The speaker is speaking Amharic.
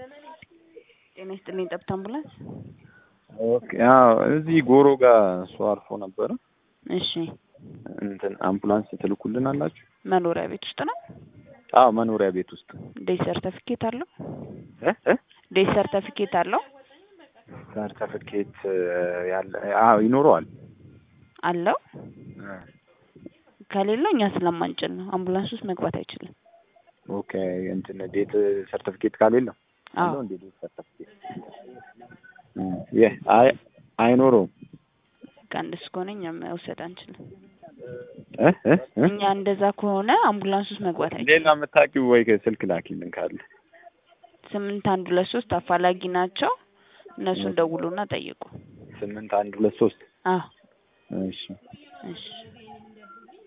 ጤና ይስጥልኝ ጠብታ አምቡላንስ። ኦኬ አዎ፣ እዚህ ጎሮ ጋር ሰው አርፎ ነበረ። እሺ እንትን አምቡላንስ ትልኩልን አላችሁ? መኖሪያ ቤት ውስጥ ነው? አዎ መኖሪያ ቤት ውስጥ ዴት ሰርተፊኬት አለው? እ እ ዴት ሰርተፊኬት አለው? ሰርተፍኬት ያለ አዎ ይኖረዋል። አለው? እ ከሌለው እኛ ስለማንጭን ነው። አምቡላንስ ውስጥ መግባት አይችልም። ኦኬ እንትን ዴት ሰርተፍኬት ካሌለው አዎ አለው እንዴ ዴት ሰርተፍኬት እ የ አይ አይኖረውም። ከአንድ እስከሆነ እኛ መውሰድ አንችልም። እ እ እ እኛ እንደዛ ከሆነ አምቡላንስ ውስጥ መግባት አይችልም። ሌላ የምታውቂው ወይ ስልክ ላኪልን ካለ ስምንት አንድ ሁለት ሶስት አፋላጊ ናቸው። እነሱን ደውሉና ጠይቁ። ስምንት አንድ ሁለት ሶስት አዎ እሺ እሺ